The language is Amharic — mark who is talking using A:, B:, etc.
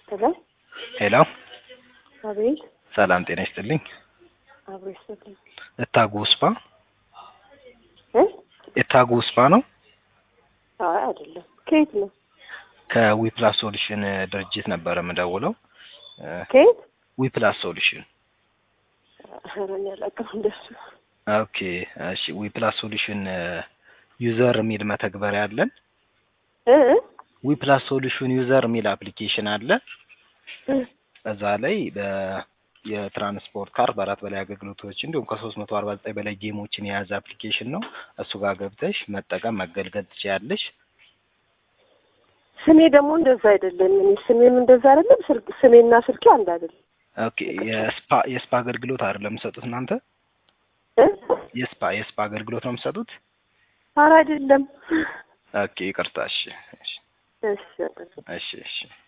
A: ሄሎ
B: ሄሎ
A: አቤት
B: ሰላም ጤና ይስጥልኝ።
A: አብሮ ይስጥልኝ
B: እታጉ ስፓ
A: እ
B: እታጉ ስፓ ነው።
A: አይ አይደለም ከየት ነው
B: ከዊፕላስ ሶሉሽን ድርጅት ነበረ የምደውለው።
A: ከየት
B: ዊፕላስ ሶሉሽን
A: ኧረ እኔ አላውቅም እንደሱ
B: ኦኬ እሺ። ዊፕላስ ሶሉሽን ዩዘር የሚል መተግበሪያ አለን።
A: እ እ
B: ዊፕላስ ሶሉሽን ዩዘር የሚል አፕሊኬሽን አለ።
A: እ
B: እዛ ላይ በ- የትራንስፖርት ካር በአራት በላይ አገልግሎቶች እንዲሁም ከሶስት መቶ አርባ ዘጠኝ በላይ ጌሞችን የያዘ አፕሊኬሽን ነው። እሱ ጋር ገብተሽ መጠቀም መገልገል ትችያለሽ።
A: ስሜ ደግሞ እንደዛ አይደለም። እኔ ስሜም እንደዛ አይደለም። ስልክ ስሜና ስልኬ አንድ አይደለም።
B: ኦኬ የስፓ የስፓ አገልግሎት አይደለም የምትሰጡት እናንተ?
A: እ
B: የስፓ የስፓ አገልግሎት ነው የምትሰጡት?
A: ኧረ አይደለም።
B: ኦኬ ይቅርታ። እሺ እሺ
A: እሺ
B: እሺ እሺ